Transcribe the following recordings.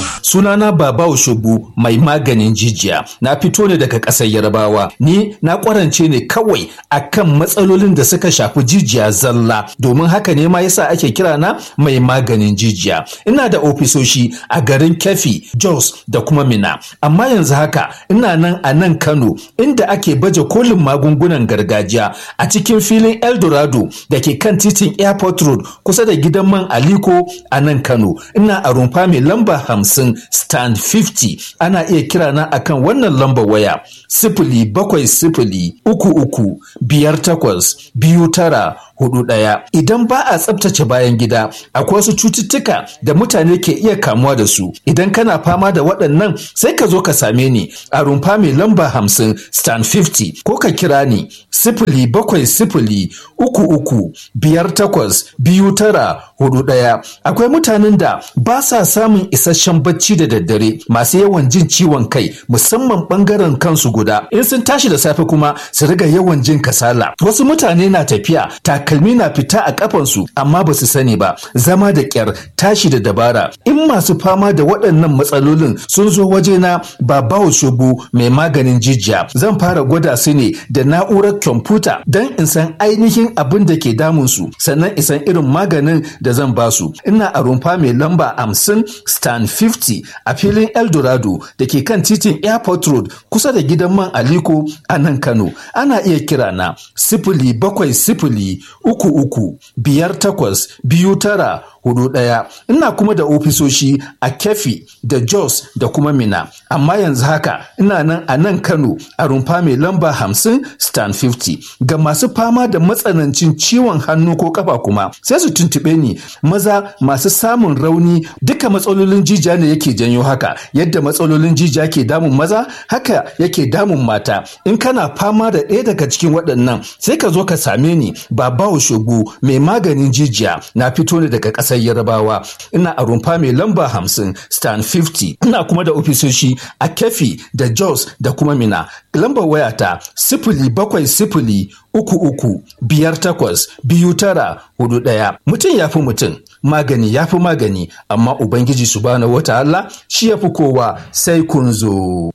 Sunana Baba Oshobu mai maganin jijiya. Na fito ne daga ƙasar Yarbawa. Ni na ƙwarance ne kawai akan matsalolin da suka shafi jijiya zalla. Domin haka ne ma yasa ake kira na mai maganin jijiya. Ina da ofisoshi a garin Kefi, Jos da kuma Mina. Amma yanzu haka ina nan a nan Kano inda ake baje kolin magungunan gargajiya a cikin filin Eldorado da ke kan titin Airport Road kusa da gidan man Aliko a nan Kano. Ina a rumfa mai lamba hamsin stand 50 ana iya kira na akan wannan lambar waya sifili bakwai sifili uku uku biyar takwas biyu tara hudu ɗaya. Idan ba a tsabtace bayan gida, akwai wasu cututtuka da mutane ke iya kamuwa da su. Idan kana fama da waɗannan sai ka zo ka same ni a rumfa mai lamba hamsin stand 50 ko ka kira ni sifili bakwai sifili uku uku biyar takwas biyu tara hudu ɗaya. Akwai mutanen da ba sa samun isasshen bacci da daddare masu yawan jin ciwon kai musamman ɓangaren kansu guda. In sun tashi da safe kuma su riga yawan jin kasala. Wasu mutane na tafiya takalmi na fita a kafansu amma ba su sani ba zama da kyar tashi da dabara in masu fama da waɗannan matsalolin sun zo wajena ba bawo shubu mai maganin jijiya zan fara gwada su ne da na'urar kwamfuta don in san ainihin abin da ke damun su sannan in san irin maganin da zan ba su ina a rumfa mai lamba hamsin stan 50 a filin eldorado da ke kan titin airport road kusa da gidan man aliko a nan kano ana iya kira na sifili bakwai sifili uku uku biyar takwas biyu tara hudu ɗaya ina kuma da ofisoshi a kefi da jos da kuma mina amma yanzu haka ina nan a nan kano a rumfa mai lamba hamsin stan 50 ga masu fama da matsanancin ciwon hannu ko kafa kuma sai su tuntuɓe ni maza masu samun rauni duka matsalolin jijiya ne yake janyo haka yadda matsalolin jijiya ke damun maza haka yake damun mata in kana fama da ɗaya daga cikin waɗannan sai ka zo ka same ni babawo shogu mai maganin jijiya na fito ne daga ƙasar yarabawa ina a rumfa mai lamba hamsin stan 50 ina kuma da ofisoshi a kefi da jos da kuma mina lambar wayata sifili bakwai sifili uku uku biyar takwas biyu tara hudu ɗaya mutum ya fi mutum magani ya fi magani amma ubangiji subhanahu wata Allah shi ya fi kowa sai kun zo.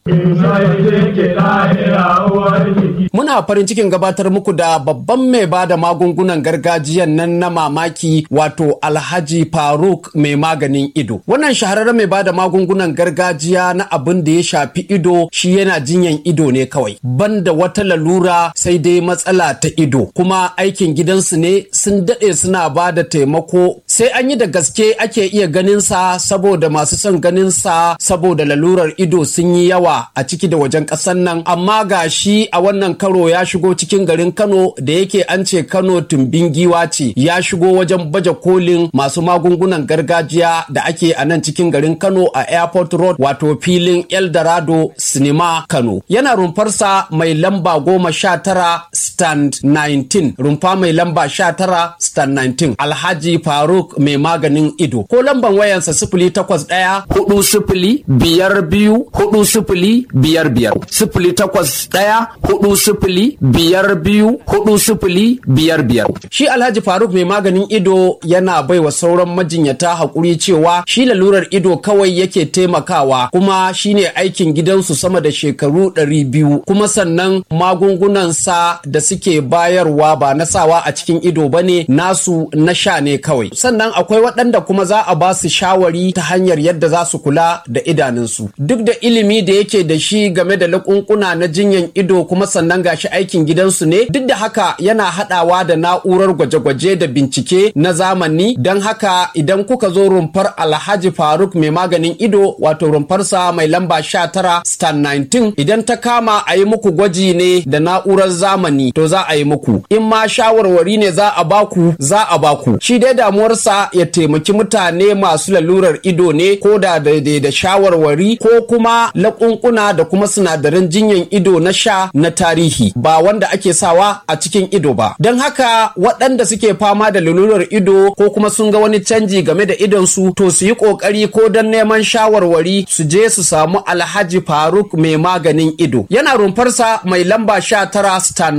Muna farin cikin gabatar muku da babban mai ba da magungunan gargajiyan nan na mamaki wato Alhaji Faruk mai maganin ido. Wannan shahararren mai ba da magungunan gargajiya na abin da ya shafi ido shi yana jinyan ido ne kawai. Banda wata lalura sai dai matsala ta ido. Kuma aikin gidansu ne sun daɗe suna ba da taimako sai an yi da gaske ake iya ganinsa saboda masu son ganinsa saboda lalurar ido sun yi yawa a ciki da wajen ƙasar nan amma ga shi a wannan karo ya shigo cikin garin kano da yake an ce kano tumbin giwa ce ya shigo wajen baje kolin masu magungunan gargajiya da ake a nan cikin garin kano a airport road wato filin eldorado sinima kano yana rumfarsa mai lamba goma sha tara stand 19 rumfa mai lamba sha tara stand 19 alhaji faruk mai maganin ido ko lamban wayansa sifili takwas ɗaya hudu sifili biyar biyu hudu sifili biyar biyar sifili takwas ɗaya hudu sifili biyar biyu hudu sifili biyar biyar shi alhaji faruk mai maganin ido yana baiwa sauran majinyata haƙuri cewa shi lalurar ido kawai yake taimakawa kuma shine aikin gidansu sama da shekaru ɗari biyu kuma sannan magungunansa da suke bayarwa ba na sawa a cikin ido bane nasu na sha ne kawai sannan akwai waɗanda kuma za a ba su shawari ta hanyar yadda za su kula da idanunsu duk da ilimi da yake da shi game da lakunkuna na jinyan ido kuma sannan gashi aikin gidansu ne duk da haka yana haɗawa da na'urar gwaje-gwaje da bincike na zamani don haka idan kuka zo rumfar alhaji faruk mai maganin ido wato rumfarsa mai lamba 19 stan 19 idan ta kama a yi muku gwaji ne da na'urar zamani to za a yi muku in ma shawarwari ne za a baku za a baku shi dai damuwarsa ya taimaki mutane masu lalurar ido ne ko da daidai da shawarwari ko kuma laƙunƙuna da kuma sinadaran jinyan ido na sha na tarihi ba wanda ake sawa a cikin ido ba don haka waɗanda suke fama da lalurar ido ko kuma sun ga wani canji game da idonsu to su yi ƙoƙari ko don neman shawarwari su je su samu alhaji faruk mai maganin ido yana rumfarsa mai lamba sha tara stan 19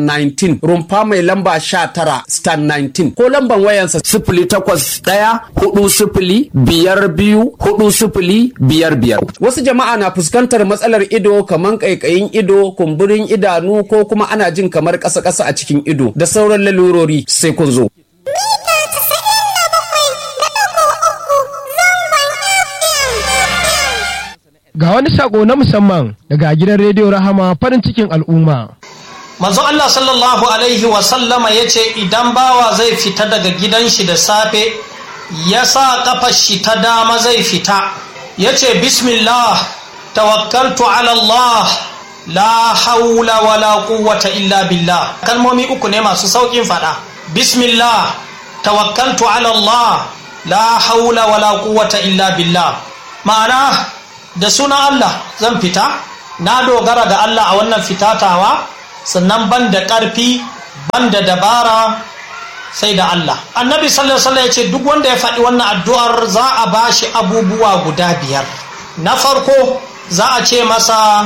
19 rumfa mai lamba 19 star 19 ko lamban wayansa sifili takwas ɗaya hudu sifili biyar biyu hudu sifili biyar biyar. Wasu jama'a na fuskantar matsalar ido kamar ƙaiƙayin ido, kumburin idanu ko kuma ana jin kamar ƙasa-ƙasa a cikin ido da sauran lalurori sai kun zo. Ga wani sako na musamman daga gidan rediyo Rahama farin cikin al'umma. manzo Allah sallallahu alaihi wasallama ya ce idan bawa zai fita daga gidan shi da safe ya sa kafar shi ta dama zai fita ya ce bismillah tawakkaltu ala Allah la haula wala quwwata illa billah kalmomi uku ne masu saukin fada bismillah tawakkaltu ala Allah la haula wala quwwata illa billah ma'ana da sunan Allah zan fita na dogara da Allah a wannan fitatawa sannan ban da ƙarfi ban da dabara sai da Allah annabi sallallahu alaihi ya ce duk wanda ya faɗi wannan addu'ar za a bashi abubuwa guda biyar na farko za a ce masa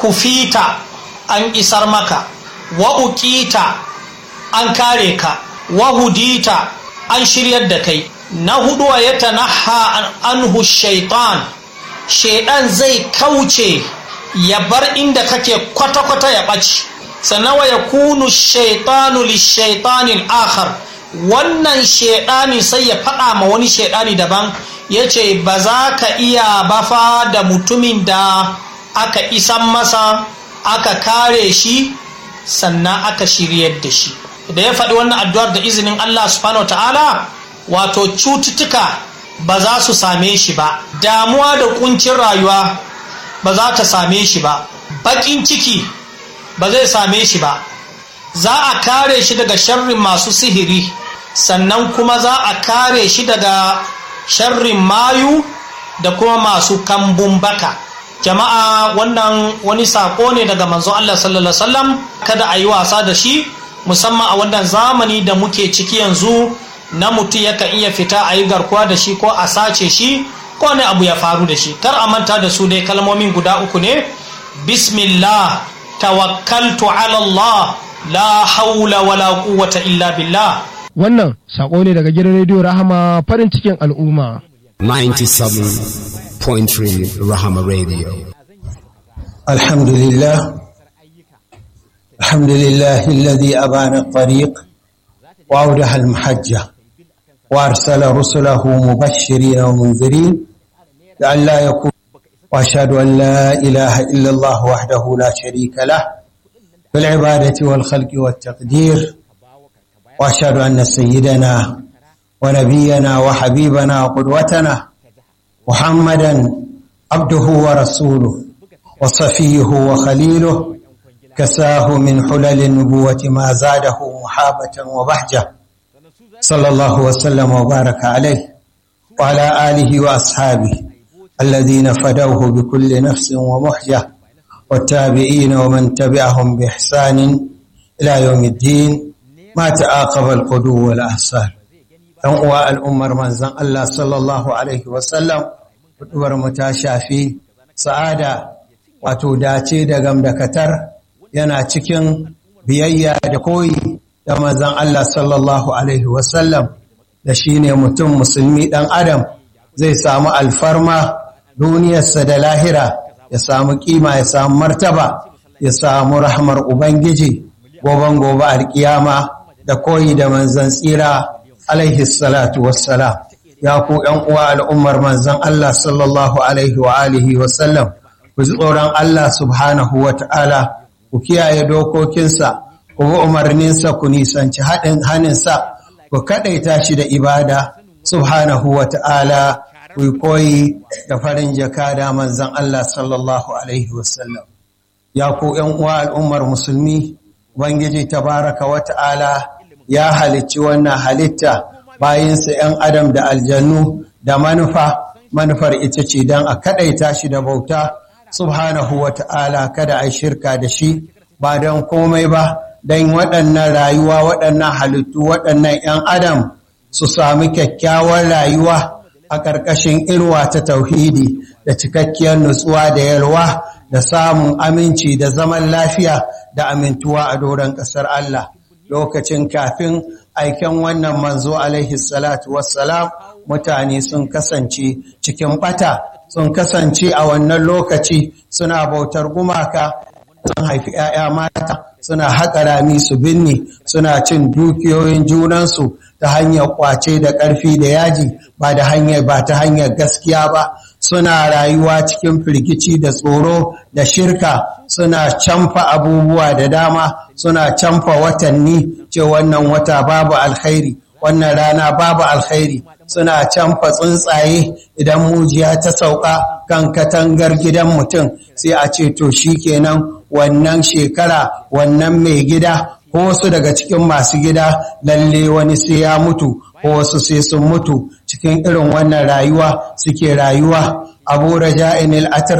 kufita an isar maka wa uqita an kare ka wa hudita an shiryar da kai na hudu ya tanaha anhu shaitan shaidan zai kauce ya bar inda kake kwata-kwata ya ɓaci sannan wa ya kunu shaitanu lishaitanin akhar wannan shaidani sai ya faɗa ma wani shaidani daban ya ce ba za ka iya bafa da mutumin da aka isan masa aka kare shi sannan aka shiryar da shi da ya faɗi wannan addu'ar da izinin Allah subhanahu ta'ala wato cututtuka ba za su same shi ba damuwa da kuncin rayuwa ba za ta same shi ba baƙin ciki ba zai same shi ba za a kare shi daga sharrin masu sihiri sannan kuma za a kare shi daga sharrin mayu da kuma masu kambun baka jama'a wannan wani sako ne daga manzon Allah sallallahu alaihi wasallam kada a yi wasa da shi musamman a wannan zamani da muke ciki yanzu na mutum yakan iya fita a yi garkuwa da shi ko a sace shi ko ne abu ya faru da shi kar a manta da su dai kalmomin guda uku ne bismillah tawakkaltu ala Allah la haula wala quwwata illa billah Wannan sako ne daga gidan rediyo Rahama farin cikin al'umma. 97.3 Rahama Radio. الحمد لله الحمد لله الذي أبان الطريق وأوضح المحجة وأرسل رسله مبشرين ومنذرين لئلا يكون وأشهد أن لا إله إلا الله وحده لا شريك له في العبادة والخلق والتقدير وأشهد أن سيدنا ونبينا وحبيبنا وقدوتنا محمدا عبده ورسوله وصفيه وخليله كساه من حلل النبوة ما زاده محابة وبهجة صلى الله وسلم وبارك عليه وعلى آله وأصحابه الذين فدوه بكل نفس ومحجة والتابعين ومن تبعهم بإحسان إلى يوم الدين ما تعاقب القدو والأحسان أنواع الأمر من زن الله صلى الله عليه وسلم ودور متاشافي سعادة wato dace da gamdakatar yana cikin biyayya da koyi da manzon Allah sallallahu alaihi wasallam da shine mutum musulmi dan adam zai samu alfarma duniyarsa da lahira ya samu kima ya samu martaba ya samu rahmar ubangiji goban gobe alkiyama da koyi da manzon tsira alaihi salatu wassalam ya ku yan uwa al'ummar manzon Allah sallallahu alaihi wa alihi wasallam ku ji tsoron Allah subhanahu wa ta'ala, ku kiyaye dokokinsa, ku bi umarninsa ku nisanci haɗin haninsa, ku kaɗaita shi da ibada subhanahu wa ta'ala, ku yi koyi da farin jaka da manzan Allah sallallahu Alaihi wasallam. Ya ku uwa al'ummar musulmi, Ubangiji tabaraka wa ta'ala ya halicci wannan halitta bayinsa ‘yan adam da aljannu da manufa, manufar ita ce don a kaɗaita shi da bauta. subhanahu wa ta'ala kada a shirka da shi ba don komai ba don waɗannan rayuwa waɗannan halittu waɗannan ‘yan adam su sami kyakkyawar rayuwa a ƙarƙashin irwa ta tauhidi da cikakkiyar nutsuwa da yalwa da samun aminci da zaman lafiya da amintuwa a doron ƙasar Allah lokacin kafin aiken wannan manzo alaihi salatu wassalam mutane sun kasance cikin bata sun kasance a wannan lokaci suna bautar gumaka sun haifi 'ya'ya mata suna haƙa rami su binne suna cin dukiyoyin junansu ta hanyar kwace da ƙarfi da yaji ba da hanyar ba ta hanyar gaskiya ba suna rayuwa cikin firgici da tsoro da shirka suna camfa abubuwa da dama suna camfa watanni ce wannan wata babu alkhairi wannan rana babu alkhairi suna canfa tsuntsaye idan mujiya ta sauka kan katangar gidan mutum sai a ce to kenan wannan shekara wannan mai gida ko wasu daga cikin masu gida lalle wani sai ya mutu ko wasu sai sun mutu cikin irin wannan rayuwa suke rayuwa abu raja'in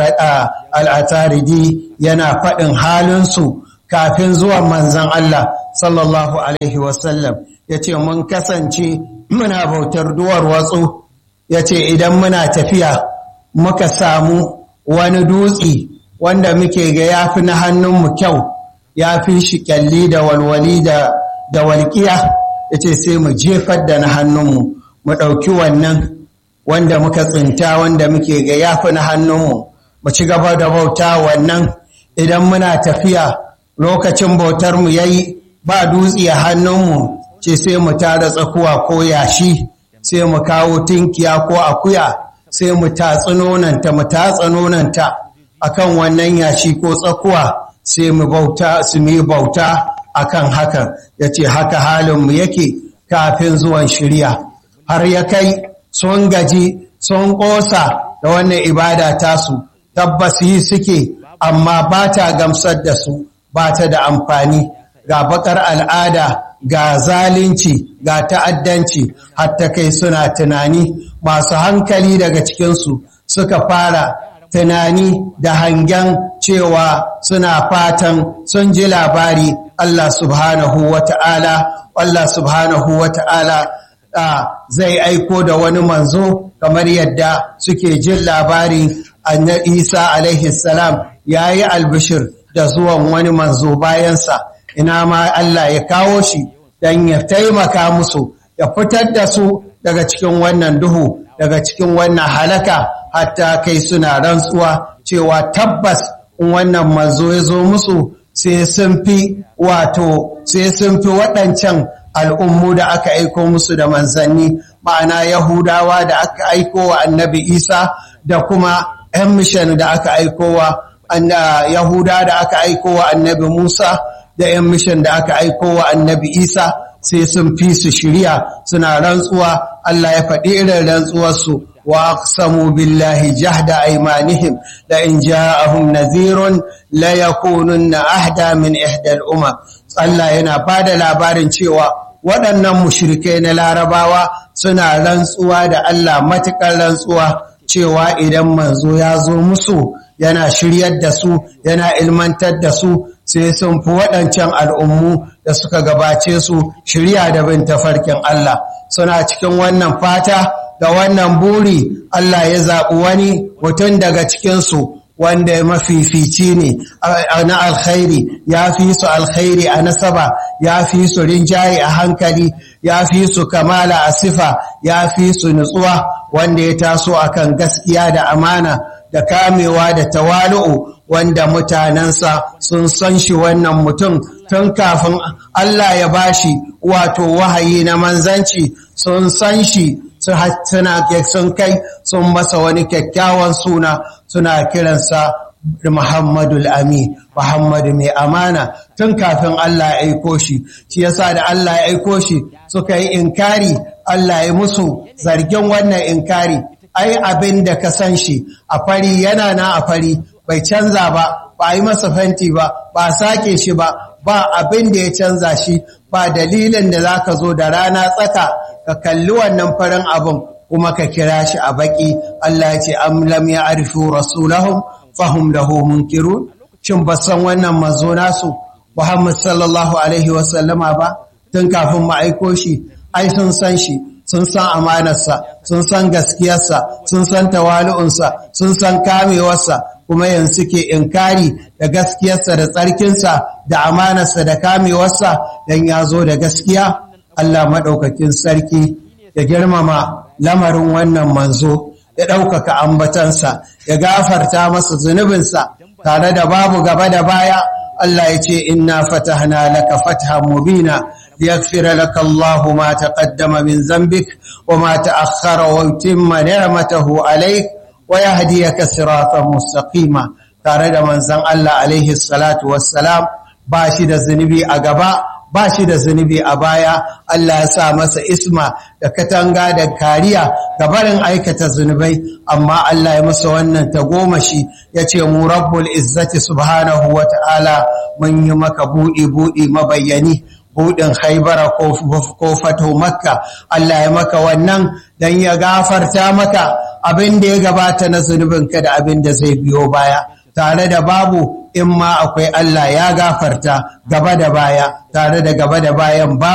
al'ataridi yana faɗin halinsu kafin zuwan manzan Allah sallallahu alaihi wasallam ya ce mun kasance muna bautar duwar watsu ya ce idan muna tafiya muka samu wani dutse wanda muke ga ya fi na hannunmu kyau ya fi shi kyalli da walwali da walƙiya ya ce sai mu jefar da na hannunmu mu ɗauki wannan wanda muka tsinta wanda muke ga ya fi na hannunmu mu ci gaba da bauta wannan idan muna tafiya lokacin bautarmu ya yi ba dutse a hannunmu ce sai mu tara tsakuwa ko yashi sai mu kawo tinkiya ko akuya sai mu tatsi nonanta mu tatsa nonanta akan wannan yashi ko tsakuwa sai mu bauta su mu bauta akan hakan yace haka halin mu yake kafin zuwan shirya har ya kai sun gaji sun kosa da wannan ibada tasu tabbas yi suke amma ba ta gamsar da su ba ta da amfani ga bakar al'ada ga zalunci ga ta'addanci hatta kai suna tunani masu hankali daga cikinsu suka fara tunani da hangen cewa suna fatan sun ji labari Allah subhanahu wa ta'ala Allah subhanahu wa ta'ala zai aiko da wani manzo kamar yadda suke jin labari annabi Isa alaihi salam yayi albishir da zuwan wani manzo bayansa ina ma Allah ya kawo shi don ya taimaka musu ya fitar da su daga cikin wannan duhu daga cikin wannan halaka hatta kai suna rantsuwa cewa tabbas in wannan manzo ya zo musu sai sun fi wato sai sun fi waɗancan al'ummu da aka aiko musu da manzanni ma'ana yahudawa da aka aiko wa annabi isa da kuma 'yan mishan da aka aiko wa yahuda da aka aiko wa annabi musa da 'yan mishan da aka aiko wa annabi isa sai sun fi su shirya suna rantsuwa Allah ya faɗi irin rantsuwarsu wa aqsamu billahi jahda aymanihim la in ja'ahum nadhirun la yakununna ahda min ihda al-umam Allah yana bada labarin cewa waɗannan mushrikai na larabawa suna rantsuwa da Allah matukar rantsuwa cewa idan manzo ya zo musu yana shiryar da su yana ilmantar da su sai sun fi waɗancan al'ummu da suka gabace su shirya da bin tafarkin Allah suna cikin wannan fata da wannan buri Allah ya zaɓi wani mutum daga cikinsu wanda ya mafifici ne na alkhairi ya fi su alkhairi a nasaba ya fi su rinjaye a hankali ya fi su kamala a sifa ya fi su nutsuwa wanda ya taso akan gaskiya da amana da kamewa da tawalu'u wanda mutanensa sun san shi wannan mutum tun kafin Allah ya bashi wato wahayi na manzanci sun san shi suna sun kai sun masa wani kyakkyawan suna suna kiransa Muhammadul Ami Muhammadu mai amana tun kafin Allah ya aiko shi shi yasa da Allah ya aiko shi suka yi inkari Allah ya musu zargin wannan inkari ai abin da ka san shi a fari yana na a fari bai canza ba ba yi masa fenti ba ba sake shi ba ba abin da ya canza shi ba dalilin da za ka zo da rana tsaka ka kalli wannan farin abin kuma ka kira shi a baki Allah ya ce am lam ya arifu rasulahum fahum lahu munkirun shin ba san wannan manzo nasu Muhammad sallallahu alaihi wasallama ba tun kafin mu aiko shi ai sun san shi sun san amanarsa sun san gaskiyarsa sun san tawali'unsa sun san kamewarsa kuma yanzu suke inkari da gaskiyarsa da tsarkinsa da amanarsa da kamewarsa don ya zo da gaskiya Allah maɗaukakin sarki ya girmama lamarin wannan manzo ya ɗaukaka ambatansa ya gafarta masa zunubinsa tare da babu gaba da baya Allah ya ce inna fatahna laka fathan mubina liyaghfira laka Allah ma taqaddama min dhanbik wa ma ta'akhkhara wa yutimma ni'matahu alayk wa yahdiyaka siratan mustaqima tare da manzon Allah alaihi salatu wassalam ba shi da zunubi a gaba ba shi da zunubi a baya Allah ya sa masa isma da katanga da kariya ga barin aikata zunubai amma Allah ya masa wannan tagomashi ya ce mu rabbul izzati subhanahu wa ta'ala mun yi maka buɗi buɗi mabayyani buɗin haibara ko fato makka Allah ya maka wannan don ya gafarta maka abin da ya gabata na zunubinka da abin da zai biyo baya tare da babu in ma akwai Allah ya gafarta gaba da baya tare da gaba da bayan babu